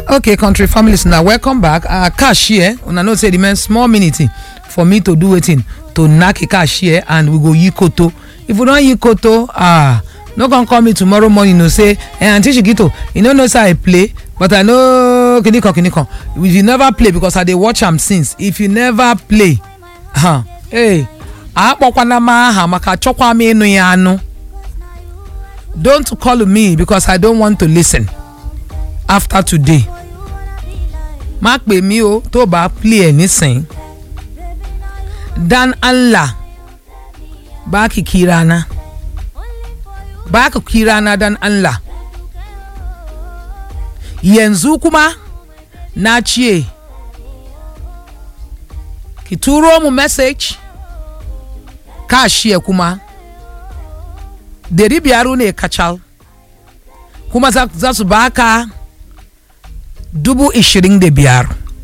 okay country families na welcome back uh, cash here una know say remain small minute for me to do wetin to knack a cash here and we go yi koto if we don yi koto ah no come call me tomorrow morning no say eh aunty shikito you no know say i play but i know kinikan kinikan if you never play because i dey watch am since if you never play huh, hey akpọkwana m aha maka chọkwa m ịnụ ya anụ don't call me because i don't want to listen after today má pè mí o tó bá play ẹ̀ nísìn dan allah baki kirana baki kirana dan allah yanzu kuma na ce ki turo mu message kashiya kuma dari biyar ne kacal kuma za, za su baka dubu ishirin da biyar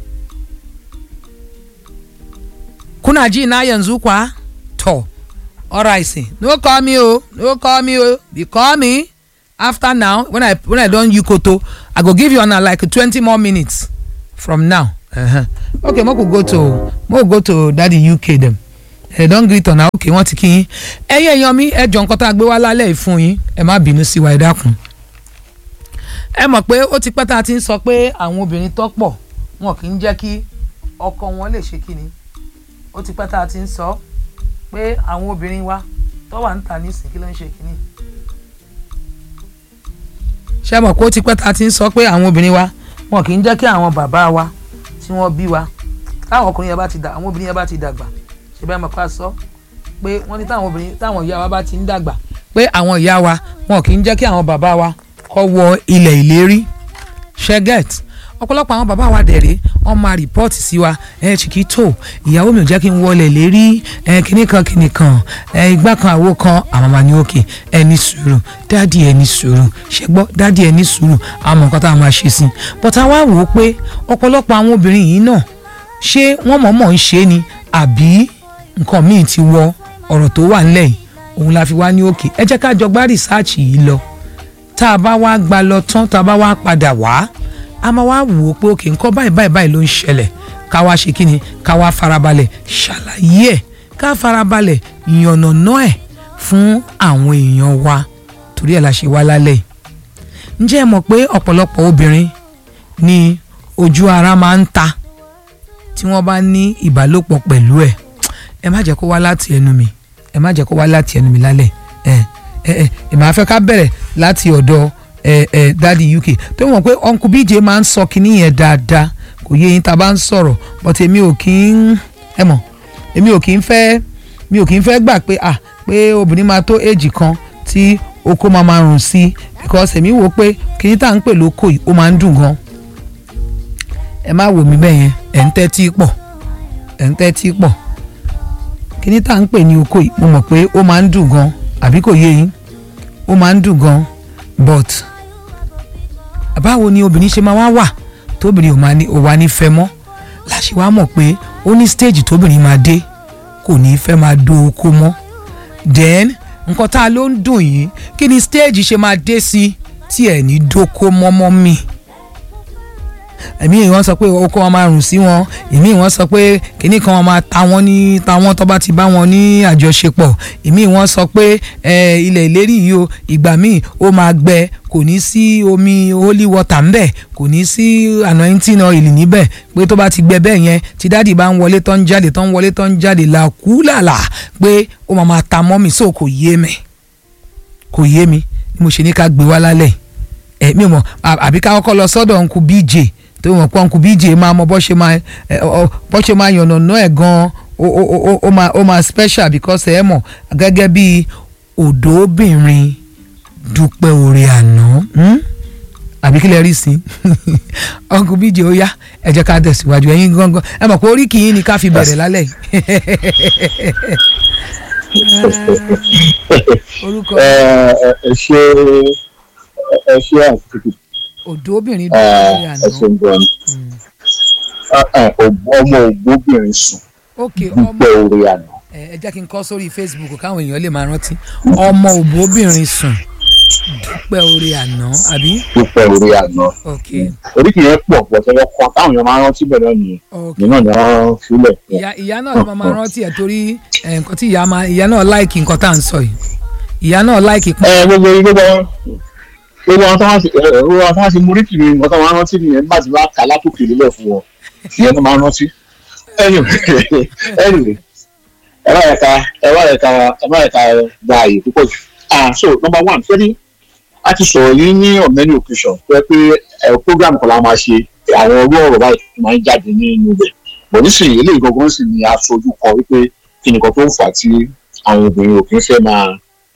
kuna ji na yanzu kwa to alright say no call me o no call me o you call me after now when i when i don yukoto i go give you una like twenty more minutes from now uh-huh. okay mo go go to mo go to daddy uk dem ẹ don greet ọ̀nà òkè wọ́n ti kí yín ẹ̀yin èèyàn mi ẹ jọ nǹkan tá a gbé wá lálẹ́ yìí fún yín ẹ má bínú sí wa ẹ dákun ẹ mọ̀ pé ó ti pẹ́ tá a ti ń sọ pé àwọn obìnrin tó pọ̀ wọn kì í jẹ́ kí ọkọ wọn lè ṣe kíni ó ti pẹ́ tá a ti ń sọ pé àwọn obìnrin wa tó wà ń tà nísìn kí ló ń ṣe kíni ṣé mọ̀ pé ó ti pẹ́ tá a ti ń sọ pé àwọn obìnrin wa wọn kì í jẹ́ kí àwọn bàbá wa tí wọ́n bí wa táwọn ọkùnrin yẹn bá ti dà àwọn obìnrin yẹn bá ti dàgbà ṣe bẹ́ẹ̀ mọ̀ ká sọ pé wọ́n ní táwọn obìnrin táwọn ìyá wa bá ti ń dàgbà pé àwọn ìyá wa wọn kì í jẹ́ kí àwọn bàbá wa kọ́ wọ ilẹ̀ ìlérí ṣẹ́gẹ̀t ọ̀pọ̀lọpọ̀ àwọn bàbá wa dẹ̀rẹ̀ wọ́n máa rìpọ́ọ̀tì sí wa ẹ Chiquito ìyàwó mi ò jẹ́ kí n wọlé lérí ẹ kíní kan kíní kan ẹ igbá kan àwo kan àwọn máa ní òkè ẹ ní sùúrù dáàdì ẹ ní sùúrù ṣe gbọ́ dáàdì ẹ ní sùúrù àwọn nǹkan tá a máa ṣe sí i bọ́tà wá wò ó pé ọ̀pọ̀lọpọ̀ àwọn obìnrin yìí náà ṣé wọ́n mọ̀ọ́mọ̀ ń ṣe ni àbí nǹkan míì ti wọ ọ̀rọ̀ tó wà ńlẹ̀ yìí òun la fi wá ní òkè ẹ jẹ́ ká jọ gbá rìsáàchì yìí lọ tá a bá wá gba lọ tán tá a bá wá padà wá a máa wá wò ó pé òkè nǹkan báyìí báyìí báyìí ló ń ṣẹlẹ̀ ká wá ṣe kí ni ká wá farabalẹ̀ ṣàlàyé ẹ̀ ká farabalẹ̀ yànnàná ẹ̀ fún àwọn èèyàn wa torí ẹ̀ la ṣe wá lálẹ́ yìí ǹjẹ́ ẹ mọ̀ pé ọ̀pọ̀lọpọ̀ obìnrin ni ojú ara máa ń ta tí wọ́n bá ní ìbálòpọ̀ pẹ̀lú ẹ̀ ẹ má jẹ́ kó wá láti ẹnu mi ẹ má jẹ́ kó wá láti ẹnu mi lálẹ́ ẹ ẹ ẹ ẹ máa fẹ́ ká bẹ̀rẹ̀ láti ọ̀dọ̀ ẹ ẹ dadi uk tó mọ̀ pé uncle bj máa ń sọ kinní yẹn dáadáa kò yé yín tá a bá ń sọ̀rọ̀ but èmi ò kí ń ẹ mọ̀ èmi ò kí ń fẹ́ mi ò kí ń fẹ́ gbà pé ah pé obìnrin máa tó èjì kan tí oko máa máa rùn sí because èmi wò pé kinní tá à ń pè lóko yìí ó máa ń dùn gan ẹ má wò mí bẹ́ẹ̀ yẹn ẹ̀ ń tẹ́tí pọ̀ ẹ̀ ń tẹ́tí pọ̀ kíní tá à ń pè ní oko yìí mo mọ̀ pé ó máa ń dùn gan àbí kò yé yín ó máa ń dùn gan but báwo ni obìnrin ṣe máa wá wà tóbìnrin ò máa ní ò wá ní fẹ́ mọ́ láṣẹ wá mọ̀ pé ó ní stage tóbìnrin máa dé kò ní fẹ́ máa do oko mọ́ then nǹkan tá a ló ń dùn yìí kí ni stage ṣe máa dé sí tí ẹ̀ ní dóko mọ́mọ́ mi èmi wọn sọ pé oko wọn máa rùn sí wọn èmi wọn sọ pé kinní kan wọn máa ta wọn ní ta wọn tó bá ti bá wọn ní àjọṣepọ̀ èmi wọn sọ pé ilẹ̀ ìlérí yìí o ìgbà míì ó máa gbẹ kò ní sí omi holy water ńbẹ̀ kò ní sí anointing oil níbẹ̀ pé tó bá ti gbẹ bẹ́ẹ̀ yẹn tí dáàdì bá ń wọlé tó ń jáde tó ń wọlé tó ń jáde làkúlàlà pé ó máa máa ta mọ́ mi so kò yé mi kò yé mi mo ṣe ní ká gbé wá lálẹ́ ẹ̀ mi mọ̀ àbí ká kọ́kọ́ lọ sọ́dọ̀ nkú bj tó mọ̀ pé ọkùnrin bíjì máa mọ bọ́ ṣe máa bọ́ ṣe máa yànnà náà ẹ̀ gan ó máa ó máa special because ẹ mọ̀ gẹ́gẹ́ bí òdòbìnrin dúpẹ́ oore àná àbí kílẹ̀ rí sí ọkùnrin bíjì ó yá ẹ jẹ́ ká tẹ̀síwájú ẹ̀yin gangan ẹ mọ̀ pé orí kìí ni ká fi bẹ̀rẹ̀ lálẹ́ orúkọ ẹ ṣe ẹ ṣe àtúntò òdòbìnrin dúpẹ́ oore àná ẹsùn gan ọmọ ògbóbìnrin sùn ok ọmọ dúpẹ́ orí àná ẹ ẹ jẹ́ kí n kọ sórí facebook káwọn èèyàn lè máa rántí ọmọ òbóbìnrin sùn pẹ́ orí àná àbí dúpẹ́ orí àná ok oríkì yẹn pọ̀ pọ̀ tẹ́lẹ̀ kan táwọn èèyàn máa ń rántí bẹ̀rẹ̀ nìyẹn ok ìyẹn náà ni wọ́n fílẹ̀ fún ìyá ìyá náà ló máa máa rántí ẹ̀ torí ẹ̀, nǹkan tí ìyá máa ìyá náà láìkì nǹkan tá à ń sọ yìí ìyá náà láìkì pọ́n ẹ gbogbo gbogbo gbogbo àwọn tó wá sí ẹ gbogbo àwọn tó wá sí múríkì ni nǹkan tó máa ń rántí nìyẹn bá ti bá kà látòkè lélẹ̀ fún wọn ìyẹn ló máa ń rántí. anyway anyway ẹ bá yẹ ká ẹ bá yẹ ká ẹ bá yẹ ká gba àyè púpọ̀ jù. ah so number one fẹ́rí a ti sọ̀rọ̀ yìí ní on many occasions pé pé ẹ program kan la máa ṣe àwọn orú ọ̀rọ̀ báyìí tó máa ń jáde nínú ibẹ̀ bọ̀ nísìnyí eléyìí gangan sì ni aṣojú kan wípé kí nìkan tó ń fà á tí àwọn obìnrin ò kí ń fẹ́ máa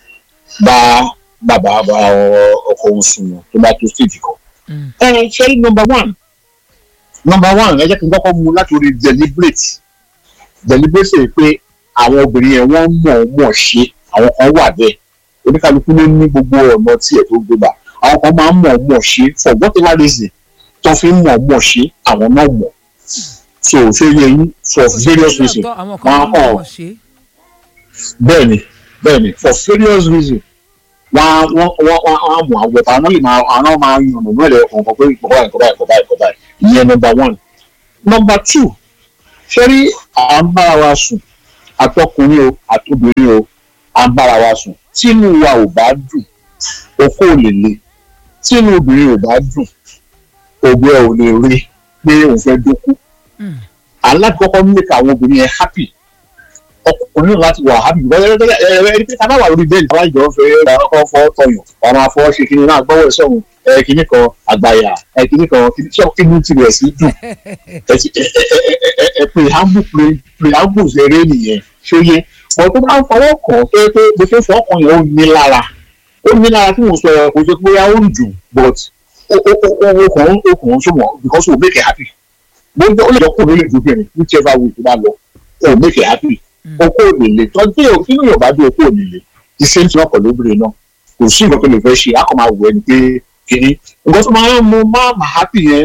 bá bàbá bá ọkọ òun sùn wọn tó bá tó stage kan. Mm. ẹ ṣe number one number one ẹ jẹ́ kí n kọ́kọ́ mú láti orí deliberate deliberate ṣe pé àwọn obìnrin yẹn wọ́n mọ̀ ọ́n mọ̀ ṣe àwọn kan wà bẹ́ẹ̀ oníkálukú ló ní gbogbo ọ̀nà tiẹ̀ tó gbé gbà àwọn kan máa ń mọ̀ ọ́n mọ̀ ṣe for whatever reason tó fi ń mọ̀ ọ́n mọ̀ ṣe àwọn náà mọ̀ so ṣé yẹ yín for various reasons Lóòótọ́, àwọn wọ́n kan á máa kàn ń mọ̀ ṣe bẹ́ẹ̀ni bẹ́ẹ̀ni for various reasons wọ́n wọ́n wọ́n wọ́n á mú àwọn ọ̀tá àwọn lè máa àwọn máa yan ọ̀nà mẹ́lẹ̀ ọ̀kan pé ìkọ̀ báyìí ìkọ̀ báyìí ìkọ̀ báyìí ìkọ̀ báyìí ìyẹn number one number two ṣẹ́rí à ń bára wa sùn àtọkùnrin o àtobìnrin o à ń bára wa sùn tínú wa ò bá dùn okó ò lè le tínú obìnrin ò bá dùn ògbẹ́ ò lè rí pé òun fẹ́ dókú Mm. alákọ̀ọ́kọ́ ń mẹ́ka àwọn obìnrin yẹn happy ọkùnrin náà láti wà happy ẹni pé tábà wà lórí bẹ́ẹ̀lì tábà jọ fẹ́ ra ọkọ̀ fọ́ tọyàn ọmọ afọ ṣe kí ni náà gbọ́wọ́ ẹ̀ sọ̀rọ̀ ẹ kìíní kan àgbàyà ẹ kìíní kan kìíní tí ọkùnrin ti rẹ̀ sí dùn ẹ ti ẹ ẹ ẹ ẹ ẹ preamble pre- preamble ṣeré nìyẹn ṣóyé ọ̀ tó bá ń fọwọ́ kàn pé pé bó ṣe ń fọwọ́ kàn yẹn ó ní lára ó ní lára tí mo sọ ẹ kò ṣe pé ó ń dùn but ó ó ó ó ó kàn ń ó kàn ń sọmọ because ó make it happy bóyá ó lè jọ kó ló lè dúbìrín whichever way tó bá lọ ó make it happy okó ò lè le tọ́jú ẹ̀ kí lóyún ọ̀bá dé okó ò lè le iṣẹ́ tí wọ́n pọ̀ lóbìnrin náà kò sí nǹkan tó lè fẹ́ ṣe á kàn máa wù ẹni pé kìíní nǹkan tó máa ń mú máa máa happy yẹn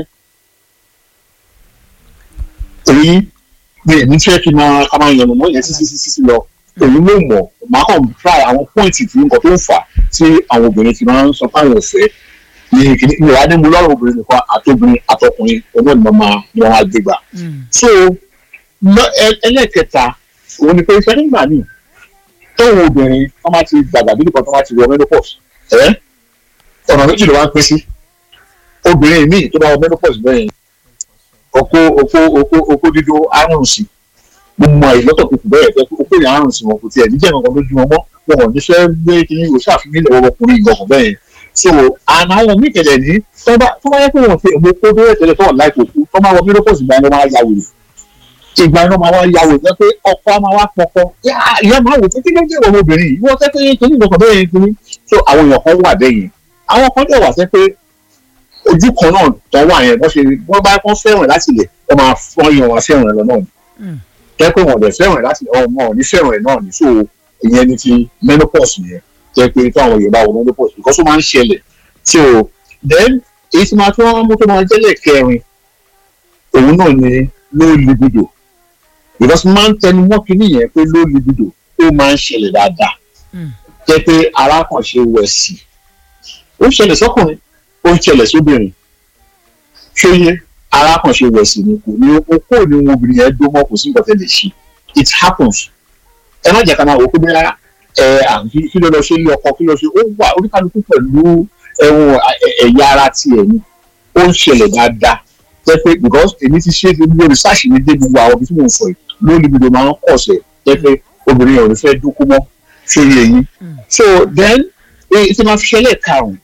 èyí ni èmi fẹ́ kí máa ká máa yànnà mọ́ yẹn sísí sísí sí lọ èyí ló mọ̀ máa kàn try àwọn pọ́ìntì tí nǹkan tó ń fà tí àwọn obìnrin ti máa ń sọ fáwọn ọ̀fẹ́ ní kìíní ìwà adémú lọ́rùn obìnrin nìkan àtobìnrin àtọkùnrin ọgbọ́n ni wọ́n máa ni wọ́n á gbé gbà Mm. so lọ- ẹ- ẹlẹ́kẹta òun ni pé iṣẹ́ nígbà míì tóun obìnrin wọ́n máa ti dàgbà bí nìkan tó máa ti wọ menopause ẹ́ ọ̀nà méjì ló wá ń pín sí obìnrin míì tó bá wọ menopause bẹ́ẹ̀ oko oko oko oko dídó àrùn sí gbogbo àyè lọ́tọ̀ tó kù bẹ́ẹ̀ pé oko yẹn àrùn sí wọn kò tiẹ̀ níjẹ́ nǹkan lójú wọn mọ́ wọn ò ní fẹ́ gbé kí o ṣàfihàn ilẹ̀ ọmọkùnrin ìgbọ̀kàn bẹ́ẹ̀ yẹn so àná àwọn míì kẹlẹ̀ ní tó bá tó bá yẹ kó wọn ti èmo kó bẹ́ẹ̀ tẹ́lẹ̀ tó wà láì tó kú tó máa wọ menopause ìgbà yẹn wọ́n máa ya wèrè ìgbà iná máa wá yàwó jẹ́ pé ọkọ á máa wá pọkọ ìyá máa wò pé kí ló dé ìwọ ọmọbìnrin yìí wọ́n tẹ́ pé kìíní ìgbọ̀kàn bẹ́ẹ̀ yẹn kìíní so àwọn èèyàn kan wà bẹ́ẹ̀ yẹn àwọn kan dẹ̀ wà sẹ́ pé ojú kan náà tó wà yẹn wọ́n ṣe wọ́n bá kán fẹ́ràn láti lẹ̀ wọ́n máa fọ́n yẹn wọn fẹ́ràn ẹ̀ lọ náà ni Mm. jẹ́ pé wọ́n dẹ̀ fẹ́ràn ẹ̀ láti ọmọ ọ̀ ní fẹ́ràn ẹ̀ náà ni so ìyẹn ni ti menopause yẹn jẹ́ pé táwọn Yorùbá wọ menopause because ó máa ń ṣẹlẹ̀ so then èyí tí máa tún wọn mú tó máa jẹ́lẹ̀ kẹrin òun náà ni low libido because máa ń tẹnu mọ́ kínní yẹn pé low libido ó máa ń ṣẹlẹ̀ dáadáa Mm. jẹ́ pé arákànṣe wẹ̀ sí ó ń ṣẹlẹ̀ sọ́kùnrin ó ń ṣẹlẹ̀ sóbìnrin ṣóyé arákànṣe wẹ̀ sí ni kò ní okó ní ohun obìnrin yẹn dó mọ́ kò sí nǹkan tẹ́ lè ṣe it happens ẹ má jẹ́ ká máa wò ó pé bẹ́ẹ̀ ẹ àǹkí kí ló lọ ṣe ilé ọkọ kí ló ṣe ó wà oníkálukú pẹ̀lú ẹ̀wọ̀n ẹ̀yà ara tiẹ̀ ni ó ń ṣẹlẹ̀ dáadáa jẹ́ pé because èmi ti ṣe gbogbo research mi dé gbogbo àwọn ibi tí mo ń sọ yìí ló libido máa ń pọ̀ sẹ̀ jẹ́ pé obìnrin yẹn ò ní fẹ́ dúkú mọ́ sórí ẹ̀yìn Mm. so then èyí tí máa fi ṣẹlẹ̀ karùn-ún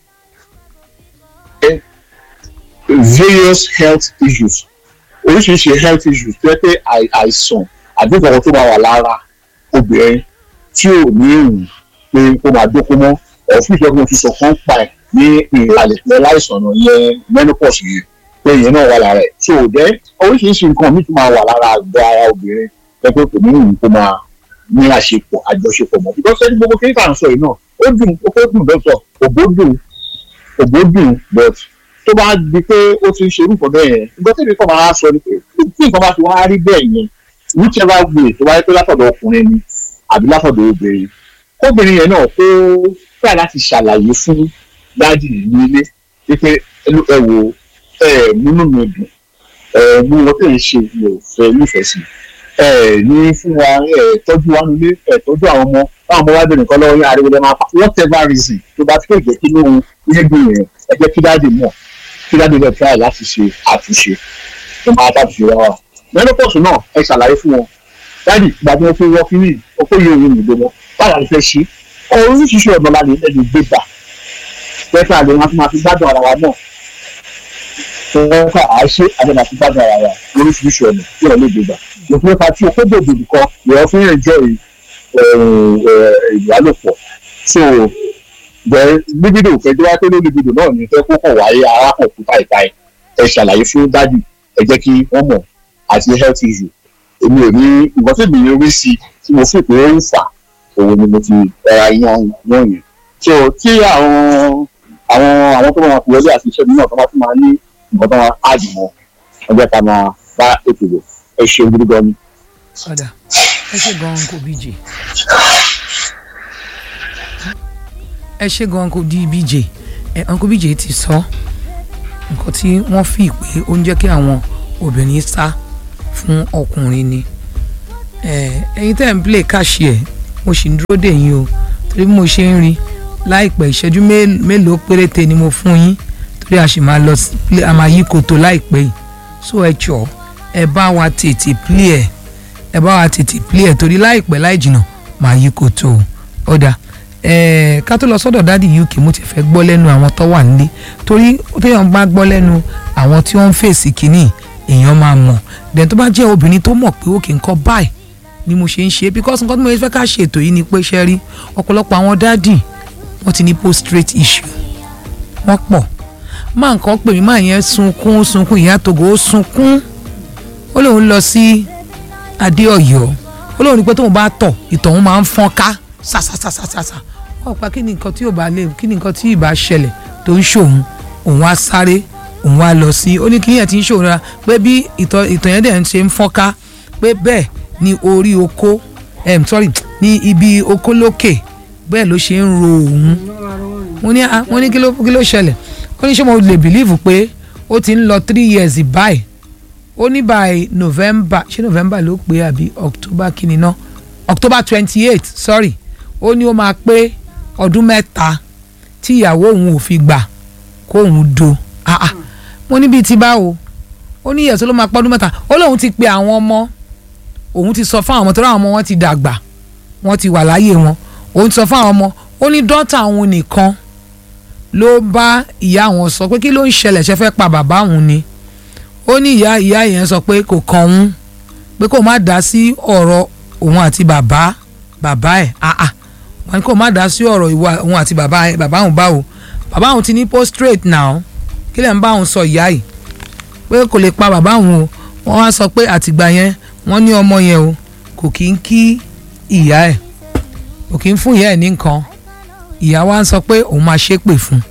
ẹ various health issues oríṣiríṣi health issues tó yẹ pé àì- àìsàn àbí ìkọ̀kọ̀ tó máa wà lára obìnrin tí ò ní ìrùn pé kó máa dúkú mọ́ ọ̀fun ìjọba ti sọ kán pa ẹ̀ ní ìrìnàlẹ̀ pẹ̀ láìsàn náà yẹn menopause yẹn pé ìyẹn náà wà lára ẹ̀ so then oríṣiríṣi nǹkan míì tó máa wà lára àgọ́ ara obìnrin pé pé kò ní ìrùn kó máa ní àṣepọ̀ àjọṣepọ̀ mọ́ because ẹni gbogbo kí n kà ń sọ yìí náà ó dùn ó kó dùn lọ́sọ̀ òbó dùn òbó dùn but tó bá di pé ó ti ń ṣe irúfọ bẹ́ẹ̀ yẹn nǹkan tí èmi kàn máa sọ ni pé tí nǹkan bá ti wá rí bẹ́ẹ̀ yẹn whichever way tó bá yẹ pé látọ̀dọ̀ ọkùnrin ni àbí látọ̀dọ̀ obìnrin kóbìnrin yẹn náà kó fẹ́ láti ṣàlàyé fún dáàdì ní ilé wípé ẹ wò ẹ múnú mi dùn ẹ mú wọn tẹ̀ ń ṣe mi ò fẹ́ nífẹ̀ẹ́ sí ẹ ní fún wa ẹ tọ́jú wa nílé ẹ tọ́jú àwọn ọmọ báwọn ọmọ wa bẹ̀rẹ̀ nǹkan lọ́wọ́ yín ariwo lẹ́ máa pa whatever reason tó bá fẹ́ jẹ́ kí lóhun nígbìn yẹn ẹ jẹ́ kí dáàdì mọ̀ kí dáàdì lè try láti ṣe àtúnṣe tó máa tàbí wa wà. menopause náà ẹ ṣàlàyé fún wọn dáàdì ìgbà tí wọ́n fi wọ́n kiri ọkọ̀ yóò rí ìgbé wọn báwa ni fẹ́ ṣe oríṣiríṣi ọ̀nà la lè lẹ́nu gbé gbà pẹ́ẹ́fẹ́ àlè wọn máa fi gbádùn ara wa náà wọ́n fà á ṣe àgbẹ̀dà fi gbádùn ara wa oríṣiríṣi ọ̀nà tí wọ́n lè gbé gbà òfin nípa tí o kó bèbè nìkan ìwọ fi ń jẹ́ ìbálòpọ̀ so bẹ́ẹ̀ libido kẹjọ wá pé ló libido náà ní fẹ́ kó kàn wáyé arákùn kú táìtáì ẹ ṣàlàyé fún dádì ẹ jẹ́ kí wọ́n mọ̀ àti health issue èmi ò ní nǹkan tí èmi rí sí tí mo fi pé ó ń fà òun ni mo ti ẹra yan yan yẹn so tí àwọn àwọn àwọn tó máa fi wọlé àti iṣẹ́ mi náà tó máa tún máa ní nǹkan tó máa áàdì mọ́ ọjọ́ ká máa bá ètò lò ẹ ṣe gidi gan ni. ọ̀dà ẹ ṣe gan-an kò bíjì ẹ ṣe gan-an kò di bíjì ẹ uncle bíjì ti sọ nǹkan tí wọ́n fi pé ó ń jẹ́ kí àwọn obìnrin sá fún ọkùnrin ni ẹ̀yin tẹ́ ń play káṣí ẹ̀ mo sì ń dúró dè yín o torí bí mo ṣe ń rí láìpẹ́ ìṣẹ́jú mélòó péréte ni mo fún yín torí a sì máa lọ sí a máa yí koto láìpẹ́ yìí so ẹ jọ̀ọ́ ẹ bá wa tètè play ẹ ẹ bá wa tètè play ẹ torí láìpẹ́ láì jìnnà máa yí koto ọ̀dà ẹ ká tó lọ sọ́dọ̀ dádì uk mo ti fẹ́ gbọ́ lẹ́nu àwọn tó wà nílé torí téèyàn bá gbọ́ lẹ́nu àwọn tí wọ́n ń fèsì kínní èèyàn máa mọ̀ dẹ̀ tó bá jẹ́ obìnrin tó mọ̀ pé ó kì í kọ́ báyìí ni mo ṣe ń ṣe because nǹkan tí mo fẹ́ ká ṣe ètò yìí ni pé ṣe rí ọ̀pọ̀lọpọ̀ àwọn dádì wọ́n ti ní postrate issue wọ́n pọ̀ máa nǹkan pè mí máa yẹn sunkún sunkún ìyá togo ó sunkún ó lóun lọ sí adéọ̀yọ́ ó lóun ní pé tóun bá tọ̀ ìtọ̀ òun máa ń fọ́n ká sàsàsàsàsà wọ́n pa kí ni nǹkan tí ò bá lè kí ni nǹkan tí ì bá ṣẹlẹ̀ tó ń ṣòun òun á sáré òun á lọ sí ó ní kí yẹn ti ń ṣòun rárá pé bí ìtọ̀ ìtọ̀ yẹn dẹ̀ ń ṣe ń fọ́n ká pé bẹ́ẹ̀ ni orí oko um, sorry ní ibi oko lókè bẹ́ẹ̀ ló ṣe ń ro òun mo ní ah mo ní kí ló kí ló ṣẹlẹ̀ ó ní ṣé mo lè believe pé ó ti ń lọ three years báyìí ó ní by november ṣé november ló pé àbí october kí ni ná october twenty eight sorry ó ní ó máa pé ọdún mẹ́ta tí ìyàwó òun ò fi gbà kóun do ah ah mo ní bíi ti báwo ó ní ìyẹ̀sọ́ ló máa pọ́ ọdún mẹ́ta ó lóun ti pe àwọn ọmọ òun ti sọ fún àwọn ọmọ tó ráwọn ọmọ wọn ti dàgbà wọn ti wà láyé wọn òun ti sọ fún àwọn ọmọ ó ní dọ́tà òun nìkan ló bá ìyá wọn sọ pé kí ló ń ṣẹlẹ̀ ṣe fẹ́ pa bàbá òun ni ó ní ìyá ìyá yẹn sọ pé kò kàn òun pé kó má dá sí ọ̀rọ̀ òun àti bàbá bàbá ẹ̀ àà wọn ni kó má dá sí ọ̀rọ̀ ìwà òun àti bàbá ẹ̀ bàbá òun báwo bàbá òun ti ní postrate now kí lẹ̀ ń bá òun sọ ìyá yìí pé kò lè pa bàbá òun o wọ́n wá sọ pé àtìgbà yẹn wọ́n ní ọmọ yẹn o kò kí ń kí ìyá ẹ̀ kò kí ń fún ìyá ẹ̀ ní nǹkan ìyá wa ń sọ pé òun máa ṣépè fún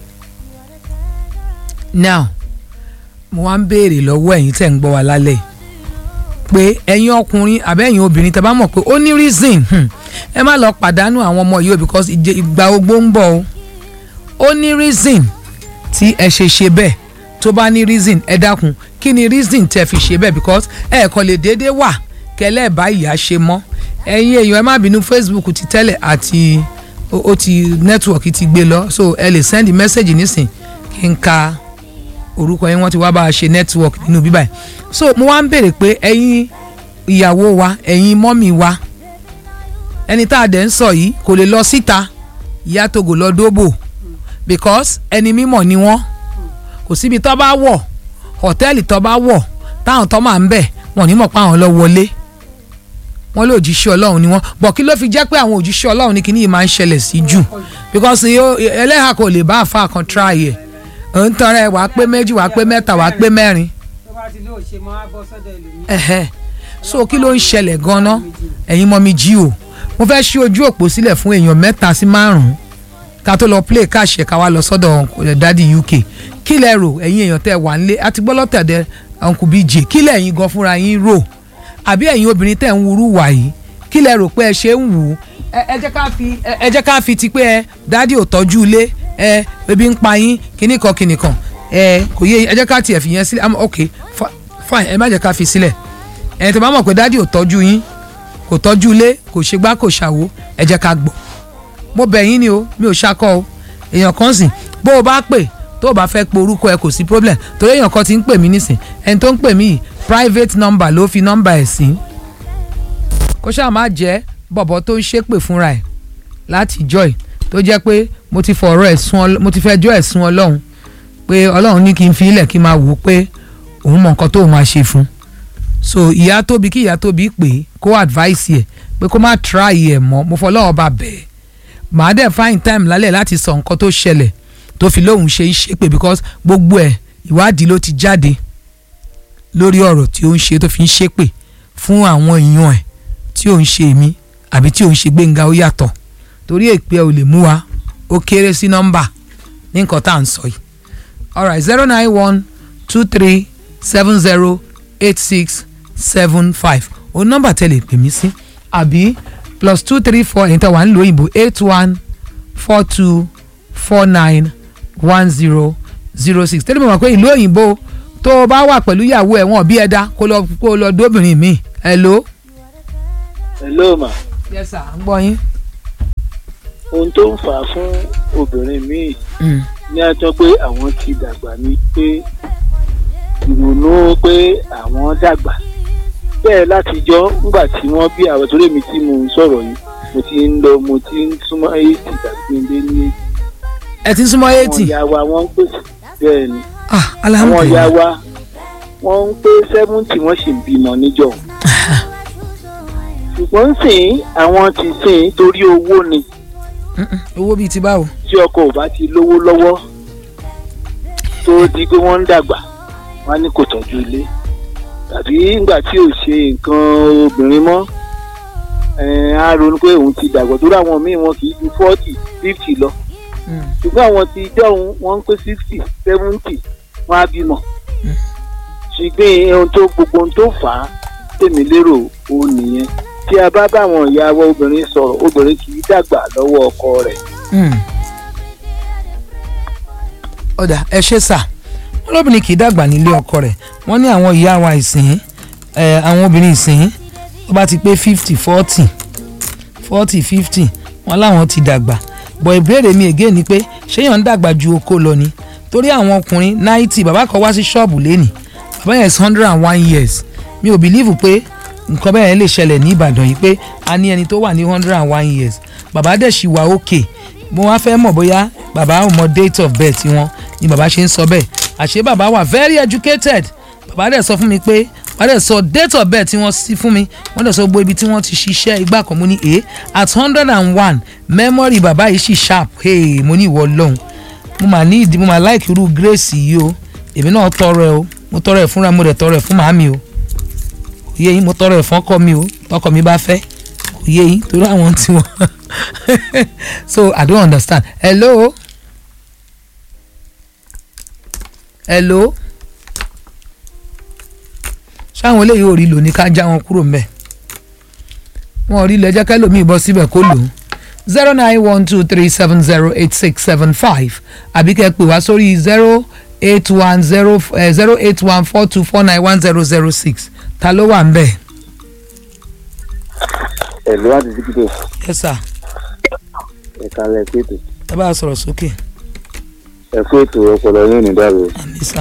now mo wá ń béèrè lọ́wọ́ ẹ̀yin tẹ̀ ń gbọ́ wa lálẹ́ pé ẹ̀yin ọkùnrin àbẹ́ ẹ̀yin obìnrin tẹ́ bá mọ̀ pé ó ní reason ẹ má lọ pàdánù àwọn ọmọ yìí o because ìgbà ogbó ń bọ̀ o ó ní reason tí ẹ ṣe ṣe bẹ́ẹ̀ tó bá ní reason ẹ dákun kí ni reason tẹ́ fi ṣe bẹ́ẹ̀ because ẹ kò lè déédéé wà kẹlẹ́ ẹ̀ bá ìyá ṣe mọ́ ẹ̀yin èèyàn ẹ má bínú Facebook ti tẹ́lẹ̀ àti ó ti network ti gbé lọ so ẹ lè send message nísìn kí n ka orúkọ yín wọ́n ti wá bá a ṣe network nínú bíbá yìí so mo wá ń béèrè pé ẹ̀yin ìyàwó wa ẹ̀yin mọ́mì wa ẹni tá a dẹ̀ ń sọ yìí kò lè lọ síta ìyá togo lọ dóbò because ẹni mímọ̀ ni wọ́n kò síbi tó bá wọ̀ hòtẹ́ẹ̀lì tó bá wọ̀ táwọn tó máa ń bẹ̀ wọ́n ní mọ̀ pé àwọn lọ wọlé wọ́n lé òjíṣẹ́ ọlọ́run ni wọ́n bọ̀ kí ló fi jẹ́ pé àwọn òjíṣẹ́ ọlọ́run ní kíní yìí máa ń ṣẹlẹ̀ sí jù because ẹlẹ́hà kò lè bá àfa kan try ẹ̀ ò ń tọrẹ wàá pé méjì wàá pé mẹ́ta wàá pé mẹ́rin. tó bá ti lóò ṣe mọ́ á bọ́ sọ́dọ̀ ẹlòmíì. ẹ̀hẹ́ so kí ló ń ṣẹlẹ̀ gan-an ẹ̀yin mọ́ mi jí o mo fẹ́ ṣí ojú òpó sílẹ̀ fún èèyàn mẹ́ta sí márùn-ún ká tó lọ play káṣẹ ká wá lọ sọ́dọ̀ dádì uk kí lẹ rò ẹ̀yin èèyàn tẹ́ wà nílé àti gbọ́ lọ́tẹ̀dẹ̀ uncle bj kí lẹ ẹ̀yin gan fúnra yín rò àbí ẹ̀yin obìnrin tẹ́ ń wúrú wà yìí kí lẹ rò pé ẹ ṣe ń wù ú ẹ ẹ jẹ́ ká fi ẹ ẹ jẹ́ ká fi ti pé ẹ dádì ò tọ́jú ilé ẹ ebi ń pa yín kíní kan kíní kan ẹ kò yé yín ẹ jẹ́ ká tiẹ̀ fi yẹn sílẹ̀ àmọ́ ok fi- fine ẹ má jẹ́ ká fi sílẹ̀ ẹ tó bá mọ̀ pé dádì ò tọ́jú yín kò tọ́jú ilé kò ṣe gbá kò ṣàwo ẹ jẹ́ ká gbọ́ mo bẹ̀ yín ni o mi ò ṣakọ o èèyàn kan sìn bó o bá pè tó o bá fẹ́ pe orúkọ ẹ kò sí problem torí èèyàn kan ti ń pè mí nísìn ẹni tó ń pè mí yìí private number ló fi number ẹ̀ sí kó ṣáà má jẹ́ bọ̀bọ̀ tó ń ṣépè fúnra ẹ̀ láti joy tó jẹ́ pé mo ti fọ̀rọ̀ ẹ̀ sún Ọlọ́- mo ti fẹjọ́ ẹ̀ sún ọlọ́run pé ọlọ́run ní kí n fi ilẹ̀ kí n máa wò ó pé òun mọ nǹkan tó máa ṣe fún so ìyá tóbi kí ìyá tóbi pè é kó advice ẹ̀ pé kó má try ẹ̀ mọ́ mo fọlọ́wọ́ bá bẹ̀ẹ́ màá dẹ̀ find time lálẹ́ láti sọ nǹkan tó ṣẹlẹ̀ tó fi lóun ṣe ń ṣépè because gbogbo ẹ̀ ìwádìí ló ti jáde lórí ọ̀rọ̀ tí ó ń ṣe tó fi ń ṣépè fún àwọn èèyàn ẹ̀ tí ò ń ṣe èmi àbí tí ò ń ṣe gbẹ̀ngà ó yàtọ̀ torí èpè ò lè mú wa ó kéré sí nọ́mbà ní nǹkan tá à ń sọ yìí alright zero nine one two three seven zero eight six seven five o nọ́mbà tẹ́ lè pè mí sí àbí plus two three four ẹ̀yin tẹ́ wà ń lo òyìnbó eight one four two four nine one zero zero six tẹ́lẹ̀ mọ̀ pé ìlú òyìnbó tó o bá wà pẹ̀lú ìyàwó ẹ̀ wọ́n bí ẹ dá kó lọ kó lọ dóbìnrin mi hello. hello ma yes sir ń gbọ́ yín. ohun tó ń fà á fún obìnrin míì Mm. ní àjọ pé àwọn ti dàgbà ni pé ìrònú pé àwọn dàgbà bẹ́ẹ̀ látijọ́ nígbà tí wọ́n bí àwọn torí mi tí mo ń sọ̀rọ̀ yìí mo ti ń lọ mo ti ń súnmọ́ eighty tàbí ndé ní ẹ ti ń súnmọ́ àwọn eighty. ìyá wa wọ́n ń pèsè bẹ́ẹ̀ ni ah àwọn ìyá alhamdulilayi. wa wọ́n ń pé seventy wọ́n sì ń bímọ níjọ́ ṣùgbọ́n sìn àwọn ti sìn torí owó ni Mm-mm, owó bíi ti báwo. tí ọkọ ò bá ti lówó lọ́wọ́ tó di pé wọ́n ń dàgbà wọ́n á ní kò tọ́jú ilé tàbí nígbà tí ò ṣe nǹkan obìnrin mọ́ ẹ̀ẹ́n á ronú pé òun ti dàgbà tó ráwọn míì wọn kì í ju forty fifty lọ Mm. ṣùgbọ́n àwọn ti jọ̀hún wọ́n ń pé sixty seventy wọ́n á bímọ ṣùgbọ́n ohun tó gbogbo ohun tó fà á tèmi lérò ó nìyẹn tí a bá báwọn ìyá wa obìnrin sọ̀rọ̀ obìnrin kì í dàgbà lọ́wọ́ ọkọ rẹ̀ Mm. ọ̀dà ẹ ṣe sà wọ́n lóbìnrin kì í dàgbà nílé ọkọ rẹ̀ wọ́n ní àwọn ìyá wa ìsìn ẹ̀ àwọn obìnrin ìsìn tó bá ti pé fifty forty forty fifty wọ́n láwọn ti dàgbà bọ̀ ìbéèrè mi again ni pé ṣéyàn ń dàgbà ju oko lọ ni torí àwọn ọkùnrin ninety bàbá kan wá sí ṣọ́ọ̀bù lẹ́nìí bàbá yẹn is hundred and one years mi ò bìlíìfù pé nǹkan bẹ́ẹ̀ lè ṣẹlẹ̀ ní Ìbàdàn yìí pé a ní ẹni tó wà ní hundred and one years bàbá dẹ̀ ṣì wà òkè mo wá fẹ́ mọ̀ bóyá bàbá ò mọ date of birth wọn ni bàbá ṣe ń sọ bẹ́ẹ̀ àṣé bàbá wà very educated bàbá dẹ̀ sọ fún mi pé bàbá dẹ̀ sọ date of birth tí wọ́n sí fún mi wọ́n dẹ̀ sọ gbogbo ibi tí wọ́n ti ṣiṣẹ́ ìgbà kan mo ní e at hundred and one memory bàbá yìí sì sharp hey mo ní ìwọ lọ́hùn mo mà ní ìdí mo mà like irú grace yìí o èmi náà tọrọ ẹ o mo tọrọ ẹ fúnra mo dẹ̀ tọrọ ẹ fún màámi o kò yé yín mo tọrọ ẹ fún ọkọ mi o tọkọ mi bá fẹ́ kò yé yín torí àwọn tí wọn so i don't understand hello hello ṣáwọn eléyìí ò rí lò ní ká já wọn kúrò mbẹ wọn ò rí lẹjẹ kẹlòmíì bọ síbẹ̀ kó lò ó zero nine one two three seven zero eight six seven five àbí kẹ́ pè wá sórí zero eight one zero zero eight one four two four nine one zero zero six ta ló wà ń bẹ̀. ẹ̀lú àti dígídò yes sir ẹ̀ka lẹ̀ pètò ẹ bá a sọ̀rọ̀ sókè ẹ̀kú ètò ọpọlọ yóò ní dàrú. àmì sà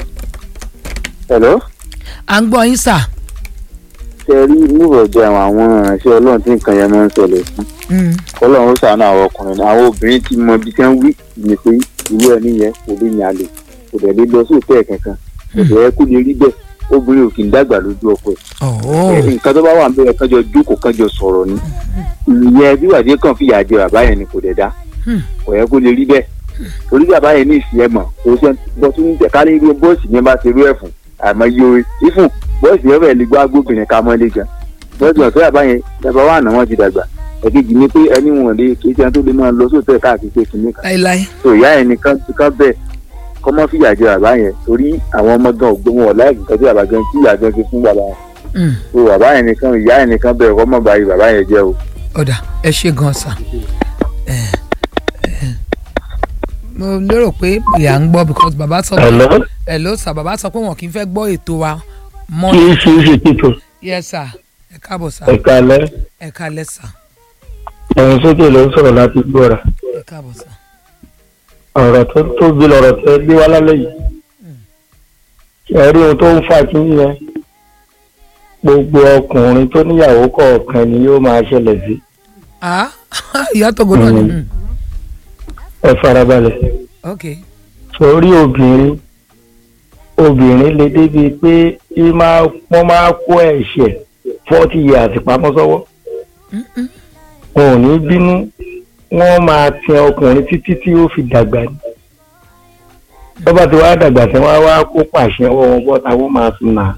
ẹ̀lọ́ à ń gbọ́ yín sà. ṣe rí níwọ̀ jẹ́ àwọn àwọn ìránṣẹ́ ọlọ́run tí nǹkan yẹn máa ń ṣẹlẹ̀ fún Mm. kọ́lọ́run ó ṣàánú àwọn ọkùnrin náà àwọn obìnrin ti mọ ibi tí wọ́n wí ní pé irú ẹni yẹn kò lè yàn àlè kò dẹ̀ lè lọ sí òtẹ́ kankan kò dẹ̀ yẹ kó lè rí bẹ́ẹ̀ obìnrin ò kì í dàgbà lójú ọkọ ẹ̀ ọ̀ọ́ nǹkan tó bá wà níbẹ̀ kánjọ jókòó kánjọ sọ̀rọ̀ ni ìyẹn bí wàdí kan fìyà jẹ bàbá yẹn ni kò dẹ̀ dá Hmm. kò yẹ kó lè rí bẹ́ẹ̀ torí bàbá yẹn ní ìsìn ẹ̀ mọ̀ kò sẹ́ bọ́ tún tẹ̀ ká ní irú bọ́ọ̀sì yẹn bá ṣe irú ẹ̀ fún àmọ́ iye orin ifun bọ́ọ̀sì yẹn fẹ́ẹ́ lè gbọ́ agbófinrin ká mọ́ lé gan bọ́ọ̀sì wọn tó bàbá yẹn bàbá wà náà wọ́n ti dàgbà ẹ̀kejì ni pé ẹni wọn lè kí ẹni tó lè máa lọ sóòtẹ́ káàkiri pé kìnìún kan láíláí. tó ìyá yẹn nìkan kan bẹ́ẹ̀ kọ́ mọ́ fìyà jẹ bàbá yẹn torí àwọn ọmọ gan ògbó wọn láì nǹkan tí bàbá gan tí ìyá gan ti fún bàbá yẹn Mm. tó bàbá yẹn nìkan ìyá yẹn nìkan bẹ́ẹ̀ kọ́ mọ́ báyìí bàbá yẹn jẹ́ o ọ̀dà ẹ ṣe gan sa Eh, eh, mo lérò pé ìyá ń gbọ́ because bàbá sọ pé Hello? hello sir bàbá sọ pé wọn kì í fẹ́ gbọ́ ètò wa mọ́ kí ṣe é ṣe títò yes sir ẹ káàbọ̀ sir ẹ̀ka alẹ́ ẹ kálẹ́ sir ẹ̀yìn sókè ló ń sọ̀rọ̀ láti gbọ́ra ẹ káàbọ̀ sir. ọ̀rọ̀ tó tóbi lọ̀rọ̀ tẹ́ gbé wá lálẹ́ yìí ẹ̀rí ohun tó ń fà kí yẹn gbogbo ọkùnrin tó níyàwó kọ̀ọ̀kan ni yóò máa ṣẹlẹ̀ sí ah ìyá tó gbọdọ̀ ni Mm. ẹ farabalẹ̀ ok sórí obìnrin obìnrin lè débi pé í máa wọ́n máa kó ẹ̀ṣẹ̀ forty years pamọ́ sọ́wọ́ wọn ò ní bínú wọ́n máa tin ọkùnrin títí tí ó fi dàgbà ni tọ́ba tí wàá dàgbà tí wọ́n á wá kó pàṣẹ ọwọ́ wọn bọ́ta wọ́n máa fi nà á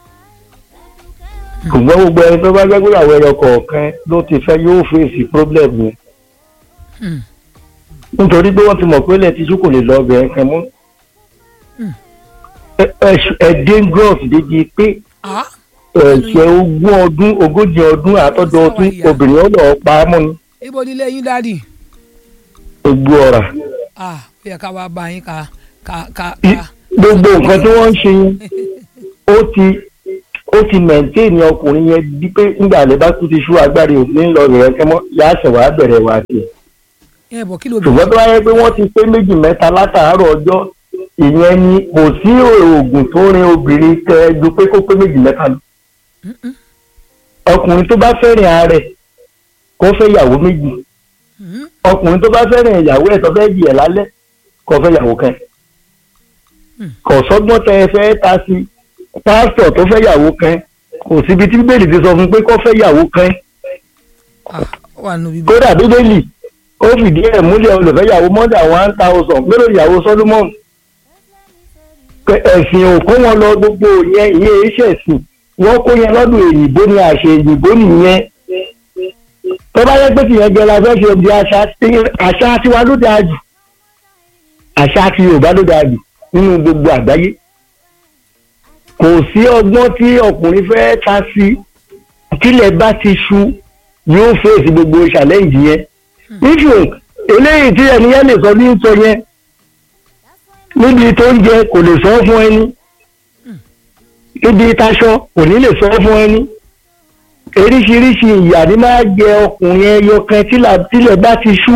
ṣùgbọ́n gbogbo ẹni tó bá gbẹ́gbẹ́ ìyàwó ẹyọ kọ̀ọ̀kan ló ti fẹ́ yóò fèsì problem yẹn Hmm. nítorí pé wọ́n ti mọ̀ pé ilẹ̀ tíṣú kò lè lọ ọbẹ̀ ẹ̀kan mú Hmm. Ẹ- ẹ- ẹ dangerous débi pé ah ẹ̀ṣẹ̀ ogún ọdún ogójì ọdún àtọ́jọ́ ọdún obìnrin ọ̀dọ̀ pa á mọ́ ni ibo nílé yín dáàdì gbogbo ọ̀rà ah ó yẹ ká wá bá yín ká ká ká I- ká gbogbo nǹkan tí wọ́n ń ṣe yẹn ó ti ó ti maintain ọkùnrin yẹn bí pé nígbà àlẹ́ bá tún ti ṣú agbára òní ńlọ rẹ̀ ẹ̀kẹ́ mọ́ yá ṣẹ̀ wá bẹ̀rẹ̀ wá sí i ẹ bọ̀ kí ló ṣùgbọ́n tó bá yẹ pé wọ́n ti pé méjì mẹ́ta látàárọ̀ ọjọ́ ìyẹn ni kò sí oògùn tó rin obìnrin tẹ ju pé kó pé méjì mẹ́ta lọ ọkùnrin tó bá fẹ́ràn ààrẹ kó fẹ́ ìyàwó méjì Hmm. ọkùnrin tó bá fẹ́ràn ìyàwó ẹ̀ tó fẹ́ jì ẹ̀ lálẹ́ kó fẹ́ ìyàwó kan kò sọ́gbọ́n tẹ ẹ fẹ́ ta sí pásítọ̀ tó fẹ́ ìyàwó kan kò síbi tí bíbélì ti sọ fún pé kó fẹ́ ìyàwó kan ah ó wà nù bíbí kódà bíbélì ó fìdí ẹ̀ múlẹ̀ olùfẹ́ ìyàwó mọ́dà one thousand mélòó ìyàwó solomon pé ẹ̀sìn ò kó wọn lọ gbogbo yẹn ìyẹn iṣẹ́ ẹ̀sìn wọ́n kó yẹn lọ́dún èyìnbó ni àṣẹ èyìnbó nìyẹn tó bá yẹ pé tìyẹn jẹ la fẹ́ ṣe di àṣà tí- àṣà tiwa ló dáa jù àṣà ti yorùbá ló dáa jù nínú gbogbo àgbáyé kò sí ọgbọ́n tí ọkùnrin fẹ́ ta sí tílẹ̀ bá ti ṣú yóò fèsì gbogbo challenge yẹn ifu eléyìí tí ẹni yẹn lè sọ ní sọ yẹn níbi tó ń jẹ kò lè sọ fún ẹni níbi taṣọ kò ní lè sọ fún ẹni oríṣiríṣi ìyà ni máa jẹ ọkùnrin ẹyọ kan tílà- tílẹ̀ bá ti ṣú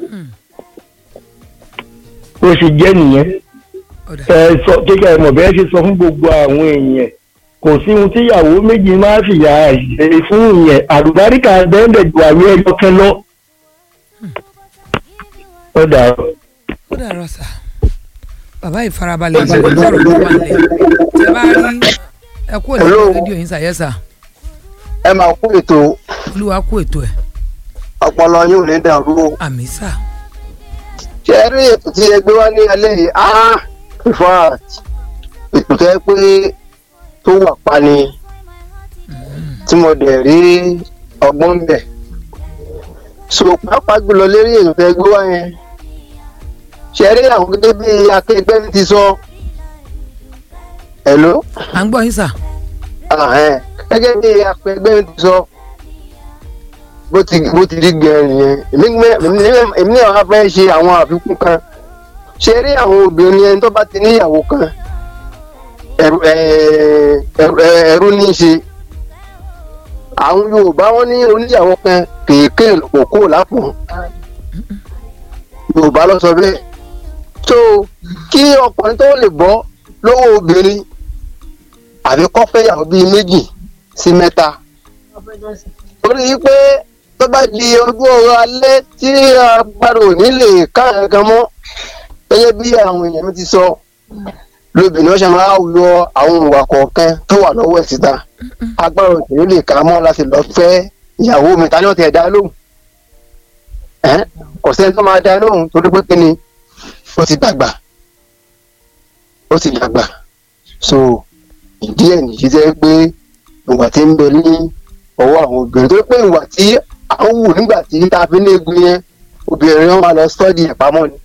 ó sì jẹ́ nìyẹn ọ̀dà ẹ sọ kíkẹ́ ẹ mọ̀ bẹ́ẹ̀ ṣe sọ fún gbogbo àwọn èèyàn kò sí ohun tíyàwó méjì máa fìyà ṣe fún ìyẹn àlùbáríkà bẹ́ẹ̀ ju àwẹ̀ ẹyọ kan lọ. ó dàrú. ó dàrọ sà bàbá ìfarabalẹ̀ ìgbàgbọ́ sọ̀rọ̀ ló wà nílẹ̀ tẹ bá rí ẹ kú òní Hello. rédíò yín sà yẹ sà ẹ máa kú ètò olúwa kú ètò ẹ̀ ọpọlọ yóò ní dàrú o. àmì sà ṣe é rí ètò tí ẹ gbé wá ní alẹ́ yìí ah in fact ètò tó yẹ pé tó wà pa ni tí mo dẹ̀ rí ọgbọ́n ń bẹ̀. so pàápàá jùlọ lérí ètò tó yẹ gbé wá yẹn ṣe é rí àwọn gẹ́gẹ́ bí akẹgbẹ́ mi ti sọ hello à ń gbọ́ yín sà ah, ẹ̀, gẹ́gẹ́ bí akẹgbẹ́ mi ti sọ bó ti bó ti rí gẹ̀ẹ́rì yẹn èmi ní- èmi ní- èmi náà wá fẹ́ ṣe àwọn àfikún kan ṣe rí àwọn obìnrin ẹni tó bá ti níyàwó kan ẹrú ẹ- ẹrú- ẹ- ẹrú ní í ṣe àwọn yorùbá wọn ní oníyàwó kan kéèké òkú lápò yorùbá ló sọ bẹ́ẹ̀ so kí ọkùnrin tó lè bọ́ lọ́wọ́ obìnrin àbí kó fẹ́yàwó bíi méjì sí mẹ́ta torí pé tó bá di ojú ọ̀rọ̀ alẹ́ tí agbára ò ní lè ká nǹkan mọ́ gẹ́gẹ́ bí àwọn èèyàn mi ti sọ lóbìnrin ọ̀sẹ̀ máa yọ àwọn ìwà kọ̀ọ̀kan tó wà lọ́wọ́ ẹ̀ síta agbára ò ní lè ká mọ́ láti lọ fẹ́ ìyàwó mi ta ni wọ́n ti ẹ̀ dá lóhùn Ẹ́n, kò sẹ́ni tó máa dá lóhùn torí pé kíni ó ti dàgbà ó ti dàgbà so ìdí ẹ̀ nìyí jẹ́ pé ìwà tí ń bẹ ní ọwọ́ àwọn obìnrin tó pé ìwà tí à ń wù nígbà tí tá a fi ní egun yẹn obìnrin wọn máa lọ sọ́ọ̀dì ẹ̀ pamọ́ ni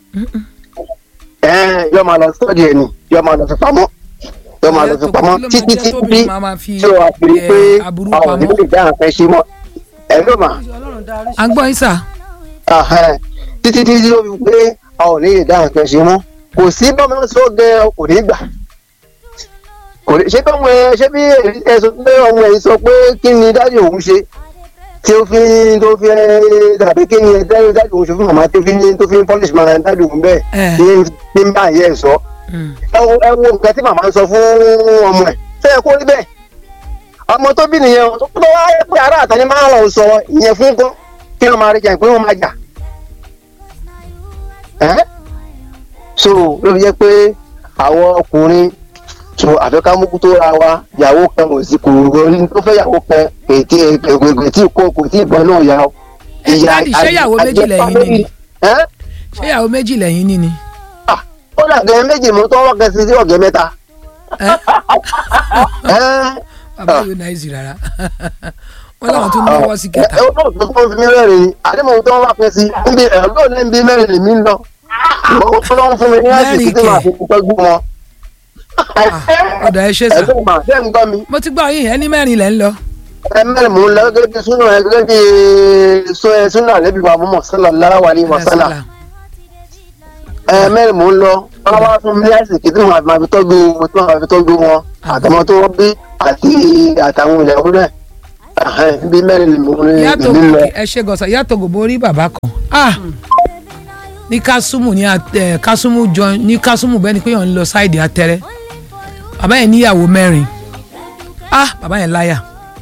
ẹ̀ẹ́n yóò máa lọ sọ́ọ̀dì ẹ̀ ni yóò máa lọ fi pamọ́ yóò máa lọ fi pamọ́ Kí ló máa títí jẹ́ títí tóbìnrin máa máa fi tí o wá fi rí pé ẹ, aburú àwọn pamọ́? ìlú ìdá nǹkan ṣe mọ́ ẹ ló mà Ọlọ́run ọlọ́run darí à ń gbọ́ yín sà. Ahẹ́, títí títí ó fi pé a ò ní lè dá nǹkan ṣe mọ́ kò sí bọ́mọ sọ gẹ kò ní gbà kò ní ṣé bí ọmọ ẹ ṣé bí ẹ sọ pé ọmọ ẹ sọ pé kí ni dájú òun ṣe tí ó fi tó fi ẹ tàbí kí ni dájú dájú òun ṣe fún màmá tó fi tó fi polish máa dájú òun bẹ́ẹ̀ Ẹ. tí tí ń bá yẹ ẹ sọ Mm. ẹ wo ẹ wo nǹkan tí màmá ń sọ fún ọmọ ẹ ṣé ẹ kó rí bẹ́ẹ̀ ọmọ tó bí nìyẹn o tó tó wá yẹ pé ará àtàní máa ń lọ sọ ìyẹn fún kọ́ kí wọ́n máa rí jà pé wọ́n máa jà ẹ́ so ló fi jẹ́ pé àwọn ọkùnrin so àfẹ́kámúkú tó ra wa ìyàwó kan kò sí kò rí tó fẹ́ ìyàwó kan ètí ègbègbè tí kò kò tí ìbọn náà yà ó. Ẹ, Daddy, ṣé ìyàwó méjì lẹ́yìn ní ni? ẹ́ ṣé ìyàwó méjì lẹ́yìn ní ni. ó dàgẹ́ méjì mú tó wọ́n kẹsì sí ọ̀gẹ́ mẹ́ta. Ẹ́, ẹ́ bàbá yóò náà ìzì rárá wọ́n láwọn tún náwó sí kẹta. ẹ ẹ ó tó fún mi mẹ́rin ni àdéhùn tó wọ́n kẹsì níbi ẹ̀ lóò ní bí mẹ́rin lèmi ń lọ. ó tó lọ́wọ́ fún mi ní àsìkò tí màá fi tọ́jú wọn. ọ̀dà ẹ ṣe sà. ẹ̀gbọ́n mà ṣé ń gbọ́ mi. mo ti gbọ́ yín ẹni mẹ́rin lẹ́ ń lọ. ẹ mẹ́rin mò ń lọ gẹ́gẹ́ bí súnà ẹ gẹ́gẹ́ bí sọ- ẹ súnà lẹ́bi wa mọ́ sallallahu alaihi wa sallam. ẹ mẹ́rin mò ń lọ wọ́n wá fún mi ní àsìkò tí màá fi tọ́jú wọn tí màá fi tọ́jú wọn àtọmọ tó wọ́n bí àti àtàwọn ilẹ̀ ọ̀rẹ́ bí mẹ́rin lè mò ń yàtọ̀ lè lọ. ẹ ṣe gọ̀sà yàtọ̀ gòbó rí bàbá kan ah ní kásùmù ní at- eh, kásùmù jọ ní kásùmù bẹ́ẹ̀ ni pé yàn ń lọ sáìdì atẹ́rẹ́ bàbá yẹn níyàwó mẹ́rin ah bàbá yẹn láyà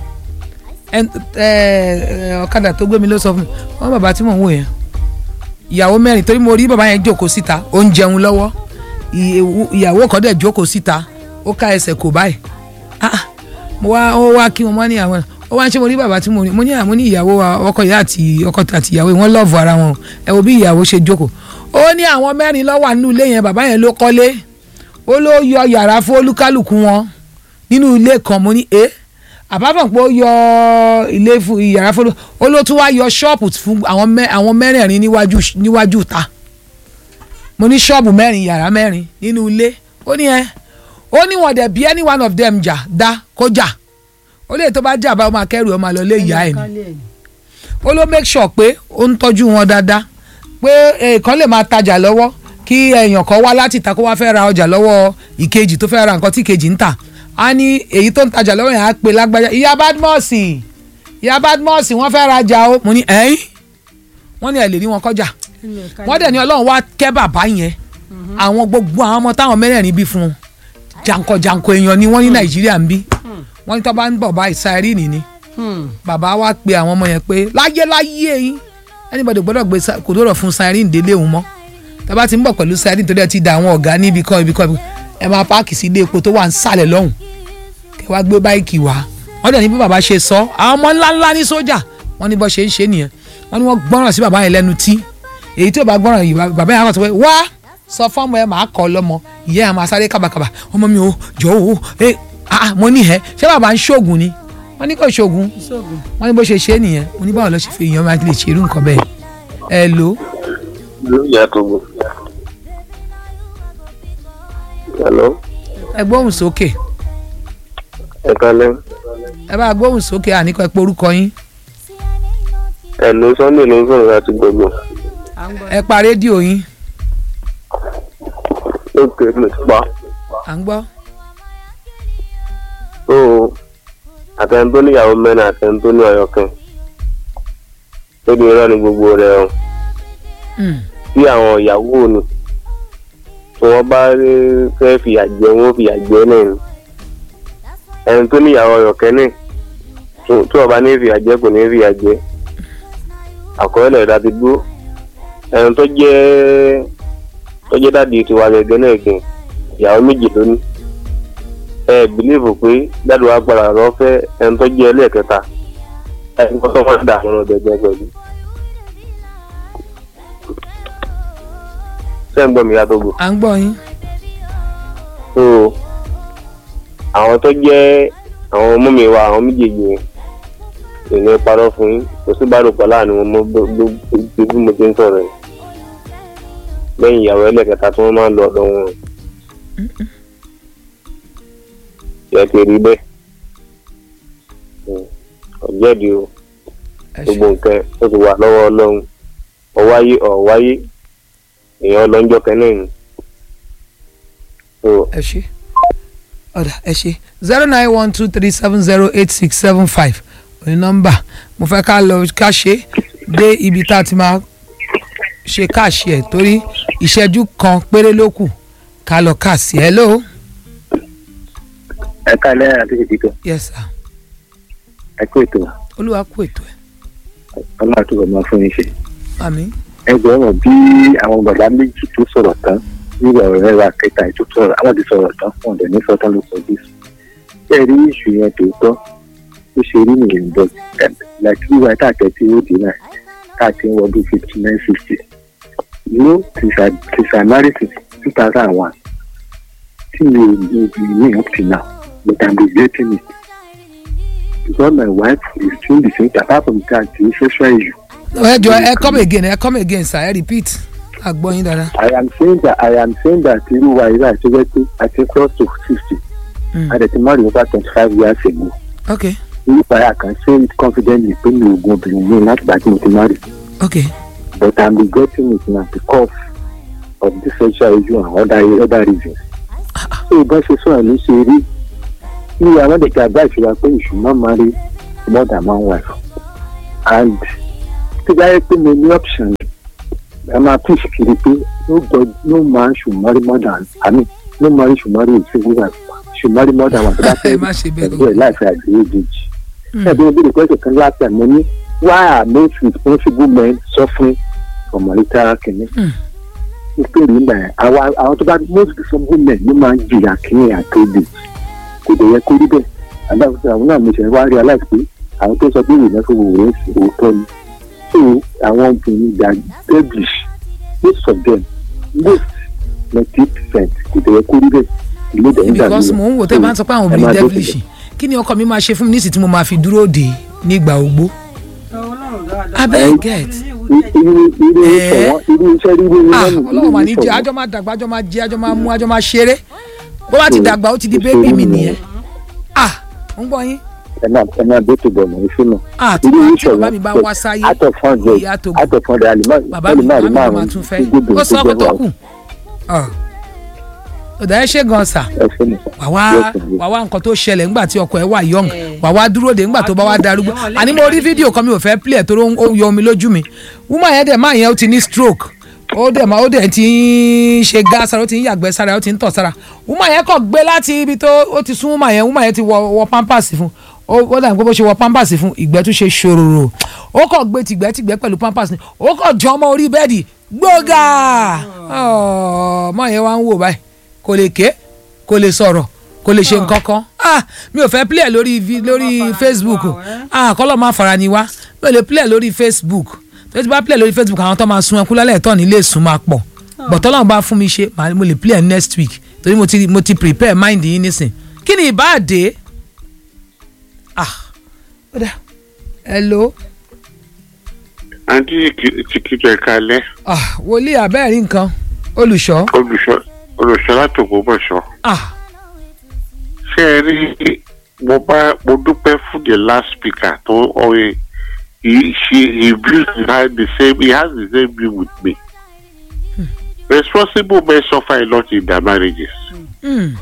Ẹn- ẹ, ẹ, ọ̀kadà tó gbé mi ló sọ fún mi wọ́n bàbá tí mò ń wò yẹn ìyàwó mẹ́rin torí mo rí bàbá yẹn jókòó síta ó ń jẹun lọ́wọ́ ìyẹ̀wò- ìyàwó kan dẹ̀ jókòó síta ó ká ẹsẹ̀ kò báyìí ah mo wá ó wá kí wọn mọ ní àwọn ó wá ń ṣe mo ní bàbá tí mo ní mo ní àmú ní ìyàwó wa ọkọ ìyá àti ọkọ àti ìyàwó wọn lọ́ọ̀fù ara wọn ẹ wo bí ìyàwó ṣe jókòó ó ní àwọn mẹ́rin ló wà nínú ilé yẹn bàbá yẹn ló kọ́lé ó ló yọ yàrá fún olúkálùkù wọn nínú ilé kan mo ní ẹ àbábọ̀ pé ó yọ ilé fún yàrá fún olú ó ló tún wá yọ ṣọ́ọ̀pù fún àwọn mẹ́- àwọn mẹ́rẹ̀ẹ̀rin níwájú níwájú ta mo ní ṣọ́ọ̀bù mẹ́rin yàrá mẹ́rin nínú ilé ó ní ẹ ó ní wọn dẹ̀ bí any one of them jà dá kó jà ó lè tó bá jà bá ọmọ akẹ́rù ọmọ àlọ́ lé ìyá ẹ̀ ni ó ló make sure pé ó ń tọ́jú wọn dáadáa pé èèkàn lè máa tajà lọ́wọ́ kí èèyàn kan wá láti ta kó wá fẹ́ ra ọjà lọ́wọ́ ìkejì tó fẹ́ ra nǹkan tí ìkejì ń tà á ní èyí tó ń tajà lọ́wọ́ yẹn á pe lágbájá ìyá badmus ìyá badmus wọ́n fẹ́ rajà o mo ní ẹ̀yìn wọ́n ní ẹ̀ lè rí wọn kọjá wọ́n dẹ̀ ní ọlọ́run wá kẹ́ bàbá yẹn àwọn gbogbo àwọn ọmọ táwọn mẹ́rẹ̀ẹ̀rin bí fún un janko-janko èèyàn ni wọ́n ní nàìjíríà ń bí wọ́n ní tó bá ń bọ̀ báyìí sáírìnì ni bàbá wa pe àwọn ọmọ yẹn pé láyé láyé yín anybody gbọ́dọ̀ gbé sa- kò dọ̀rọ̀ fún sáírìnì délé òun mọ́ tá bá ti ń bọ̀ pẹ̀lú sáírìnì tó dẹ̀ ti da àwọn ọ̀gá níbi kan ibi kan ibi kan, ẹ máa páàkì sí ilé epo tó wà ń sàlẹ̀ lọ́hùn kẹ wá gbé báìkì wá wọ́n dẹ̀ ní bí bàbá ṣe sọ àwọn ọmọ ńláńlá ní sójà wọ́n ní bọ́ ṣe ń ṣe nìyẹn wọ́n ní wọ́n gbọ́ràn sí bàbá yẹn lẹ́nu tí èyí tí ò bá gbọ́ràn yìí bàbá yẹn á kàn sọ pé wá sọ fọ́ọ̀mù ẹ máa kọ́ lọ́mọ ìyá ẹ̀ máa sáré kábàkàbà ọmọ mi ò jọ ò ẹ ah mo ní ẹ ṣé bàbá ń ṣoògùn ni wọ́n ní kò ṣoògùn wọ́n ní bó ṣe ṣe é nìyẹn mo ní báwo lọ ṣe fi èèyàn máa lè ṣe irú nǹkan bẹ́ẹ̀ ẹ lò ó ló yà tó gbó. hello ẹ gbóhùn sókè ẹ kálẹ́ ẹ bá gbóhùn sókè àníkọ́ ẹ pé orúkọ yín hello sunday ló ń sọ̀rọ̀ láti gbogbo ẹ pa rédíò yín lókè mo ti pa à ń gbọ́ so àtẹni tó níyàwó mẹ́rin àtẹni tó ní ọ̀yọ́kẹ́ lórí irọ́ ni gbogbo rẹ̀ o Mm. bí àwọn ìyàwó ni tí wọ́n bá rí- fẹ́ fìyà jẹ wọ́n fìyà jẹ náà ni ẹni tó níyàwó ọ̀yọ́kẹ́ náà tí- tí wọ́n bá ní fìyà jẹ kò ní fìyà jẹ àkọọ́lẹ̀ ìdá ti dúró ẹni tó jẹ́ tó jẹ́ dáàdi tiwa gẹ́gẹ́ náà gẹ̀ ìyàwó méjì lónìí ẹ bìlíìfù pé dáàdi wa gbàdá lọ fẹ́ ẹni tó jẹ́ ẹlẹ́ẹ̀kẹta ẹni tó wọ́n dà wọn lọ gẹ́gẹ́ pẹ̀lú. ṣé ń gbọ́ mi yàtọ̀ gbò à ń gbọ́ yín so àwọn tó jẹ́ àwọn ọmọ mi wa àwọn méjèèjì yẹn ìní parọ́ fún yín kò sí bárùkọ láàrin wọn mọ́ bó- bó- bó- bí mo ti ń sọ̀rọ̀ yìí lẹ́yìn ìyàwó ẹlẹ́kẹta tí wọ́n máa ń lọ ọ̀dọ̀ wọn yẹ kí rí bẹ́ẹ̀ Mm. ọ̀jẹ̀dì o ẹ gbogbo ṣe nǹkan ó ti wà lọ́wọ́ ọlọ́run ọ̀wáyé ọ̀wáyé èèyàn lọ́njọ́ kẹ́nẹ́ ni. So, ẹ ṣe ọ̀dà ẹ ṣe zero nine one two three seven zero eight six seven five òní nọ́mbà mo fẹ́ ká lọ ká ṣe dé ibi tá a ti máa ṣe káàṣì ẹ̀ torí ìṣẹ́jú kan péré ló kù ká lọ káàsì ẹ̀ ló ẹ káalẹ́ àti ìdíkọ yes sir ẹ kú ètò olúwa kú ètò ẹ̀ ọlọ́run àtúbọ̀ máa fún yín ṣe. àmín ẹ gbọ́dọ̀ bí àwọn bàbá méjì tó sọ̀rọ̀ tán nígbà ọ̀rẹ́ wa kẹta ètò sọ̀rọ̀ àwọn ti sọ̀rọ̀ tán fún ọ̀dọ̀ ní sọ́tàn ló sọ bí. bẹ́ẹ̀ rí ìṣù yẹn tòótọ́ ó ṣe rí nìyẹn bọ́ láti wíwá táàtẹ́ tí ó dé náà táàtẹ́ ń wọdún fifty nine sixty. you know since I since I married since two thousand and one tí mi ò mi ò mi up till now but I'm regretting it because my wife is doing the same thing apart from that the sexual issue. ẹ jọ ẹ come again ẹ come again sir ẹ repeat àgbọ̀yìn dáadáa I am saying that I am saying that irú wa irú àti wẹ́ pé I think close to sixty. Mm. I dey marry over twenty five years ago. ok Irú wa I can say it confidently pé mi ò gun obìnrin mi láti gbà tí mo ti marry. ok But I am regretting it now because of this sexual issue and other other reasons. So ìbọn ṣe sọ̀rọ̀ ní ṣe rí. Ní àwọn ẹ̀dẹ̀kẹ́ advice wa pé you should not marry more than one wife. And tí bá yẹ pé mo ní option ẹ máa push kiri pé no god no man should marry more than i mean no man should marry a single wife should marry more than one tó bá ẹ fẹ́ má ṣe bẹ́ẹ̀ ẹgbẹ́ láìpẹ́ àgbéyéjì. ẹ bí mo bí request kan last time mo ní why are most responsible men suffering from marital kìíní. Mm. mo pè ní ìgbà yẹn àwọn àwọn tó bá most responsible men ló máa ń jìyà kìíní àkéde kò dẹ̀ yẹ kó rí bẹ́ẹ̀ àdáwọ̀ àwọn náà mo ṣe wá realize pé àwọn tó sọ pé ìrìnà fún òwúrọ̀ òótọ́ ni so àwọn obìnrin they are devilish most of them most ninety percent kò dẹ̀ yẹ kó rí bẹ́ẹ̀ ìlú dẹ̀ ń dàbí because mò ń wò tẹ́ bá ń sọ pé àwọn obìnrin devilish kí ni ọkọ mi máa ṣe fún mi nísìsiyìí tí mo máa fi dúró dè é nígbà ogbó ọlọ́run dáadáa. abeg get irú irú Eh? ìṣọ̀wọ́n irú iṣẹ́ rírú ah nínú ọlọ́run mà ní jẹ́ àjọ máa dàgbà àjọ máa jẹ àjọ máa mú àjọ máa ṣeré bó bá ti dàgbà ó ti di bébì mi nìyẹn ah ń gbọ́ yín ẹ máa ẹ máa bẹ́ẹ̀ tó bọ̀ mọ́ ìṣúná ah tí irú bá tí ìṣọ̀wọ́n bàbá mi bá wá sáyé out of hundred ìyá tó out of hundred alimọ bàbá mi bàbá mi ló máa tún fẹ́ ó sọ ọkọ tó kù Ah. ọ̀dà ẹ ṣe gan sà ẹ fẹ́ mi. wà wá Yes, yes. wà wá nǹkan tó ṣẹlẹ̀ ńgbà tí ọkọ ẹ wà young wà wá dúró de ńgbà tó bá wá darúgbó àní mo rí fídíò kan mi ò fẹ́ play ẹ̀ tó ó ń yọ omi lójú mi woman yẹn dẹ̀ máa yẹn ó ti ní stroke ó dẹ̀ máa ó dẹ̀ ti ń ṣe gas sára ó ti ń yàgbẹ́ sára ó ti ń tọ̀ sára woman yẹn kàn gbé láti ibi tó ó ti sún woman yẹn woman yẹn ti wọ wọ pampers fún ó ó dà pé bó ṣe wọ pampers fún ìgbẹ́ tún ṣe ṣòròrò ó kàn gbé tìgbẹ́tìgbẹ́ pẹ̀lú pampers ni ó kàn jọ ọmọ orí bẹ́ẹ̀dì gbóga ọmọ yẹn wá ń wò báyìí kò lè ké kò lè sọ̀rọ̀ kò lè ṣe nǹkan kan ah mi ò fẹ́ play ẹ̀ lórí vi- lórí facebook ah kọ́lọ́ máa fara ni wá mi ò lè play ẹ̀ lórí facebook tó ti bá play lórí facebook àwọn tó máa sun ẹkú lálẹ́ ẹ̀tọ́ nílé sùn máa pọ̀ bọ̀tọ́ lọ́wọ́ bá fún mi ṣe màá- mo lè play ẹ̀ next week torí mo ti mo ti prepare mind yín nísìn kí ni ìbáàdé ah ó dà hello àǹtí tìkìtì ẹ̀ka alẹ́ ah wòlíì abẹ́ẹ̀rí nǹkan olùṣọ́ olùṣọ́ olùṣọ́ látòkòbọ̀ṣọ́ ah ṣé ẹ rí mo bá mo dúpẹ́ fún the last speaker tó ọ̀rẹ́ he she he views has the same he has the same view with me responsible men suffer a lot in their marriages mm.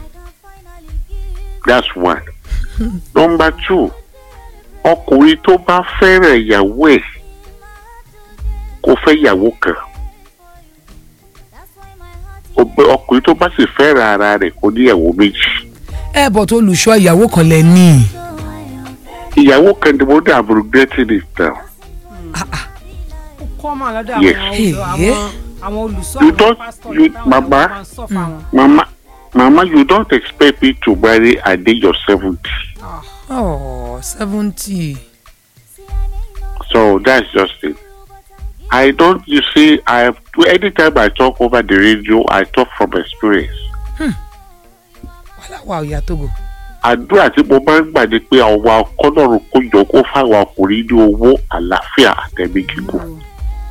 that's one number two ọkùnrin tó bá fẹ́ràn ìyàwó ẹ̀ kó fẹ́ ìyàwó kan Ọbẹ̀- ọkùnrin tó bá sì fẹ́ràn ara rẹ̀ kó ní ìyàwó méjì ẹ bọ̀ tó olùṣọ́ ìyàwó kan lẹ ní ìyàwó kan ni mo ní I'm regretting it now. ó kọ́ mà lọ́dọ̀ Yes. àwọn olùsọ àwọn àwọn olùsọ You àwọn don't- pásítọ̀ you- táwọn Mama. ìyàwó máa ń sọ fáwọn. Mama, Mama, you don't expect me to marry at the age of 70. oh seventy So that's just it. I don't, you see, I have, anytime I talk over the radio, I talk from experience. wàhálà wà òyà tógo Àdúrà tí mo máa ń gbà ni pé àwa kọ́lọ́run kó jọ kó fáwọn ọkùnrin ní owó àlàáfíà àtẹ̀mí kíkún.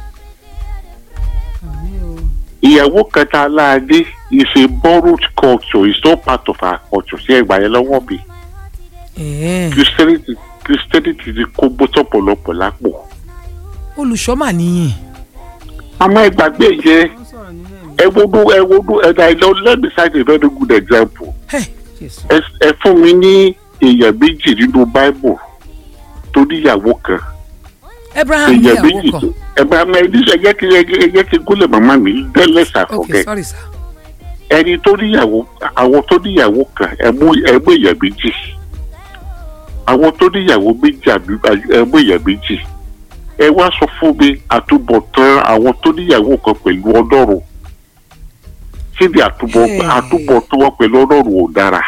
Ìyàwó kẹta aláàdé is a borrowed culture, it's not part of our culture. Ṣé ẹgbàá yẹn lọ́wọ́ mi? ẹ̀ẹ́ Christianity Christianity ti kó gbósọ̀pọ̀lọpọ̀ lápò. olùṣọ́ mà nìyí. àmọ́ ẹ gbàgbé yẹn wọ́n sọ̀rọ̀ nílẹ̀ mi. ẹ wojú ẹ wojú ẹ dá ilé let me cite a very good example Hey, Jésù. ẹ ẹ fún mi ní èèyàn méjì nínú bible tó níyàwó kan abraham èèyàn níyàwó méjì kan tó ẹ bá mi ẹ ẹ jẹ́ kí ẹ ẹ jẹ́ kí gúnlẹ̀ màmá mi dẹ́lẹ̀ ok ṣàfọ̀kẹ́ sorry sir. ẹni tó níyàwó àwọn tó níyàwó kan ẹ mú ẹ mú èèyàn méjì àwọn tó níyàwó méjì àbí ẹ mú èèyàn méjì ẹ wá sọ fún mi àtúbọ̀tán àwọn tó níyàwó kan pẹ̀lú ọlọ́run kí ni àtúbọ̀ Hey. àtúbọ̀tán wọn pẹ̀lú ọlọ́run ò dára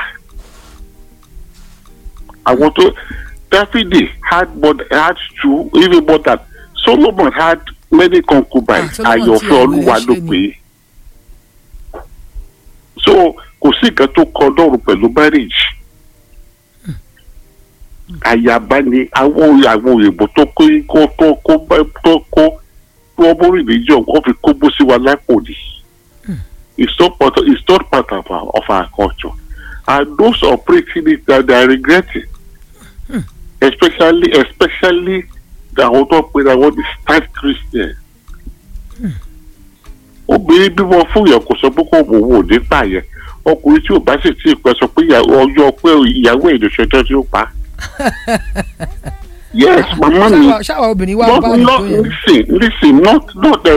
àwọn tó dáfídì had more had two even more than solomon had many concubines Ah, Solomon àyànfẹ́ tí ẹ̀ olúwa wọlé ló ṣe ni. pé so kò sí nǹkan tó kọ ọlọ́run pẹ̀lú marriage àyàbá ni àwọn àwọn òyìnbó tó kó kó tó kó tó kó wọ́n mú religion wọ́n fi kó bó sí wa lápò ni it's not part of it's not part of our of our culture and those operating it that they are regretting especially especially àwọn tó pe àwọn the start christian obìnrin bímọ fún yẹn kò sọ pé kò wò wò nípa yẹn ọkùnrin tí ò bá sì tí ì pẹ́ sọ pé ìyàwó- ọjọ́ pé ìyàwó ẹ̀ ló ṣẹjọ́ tí ó pa yes màmá mi ṣáwa ṣáwa obìnrin wa bá not mi tó not yẹn. listen listen not not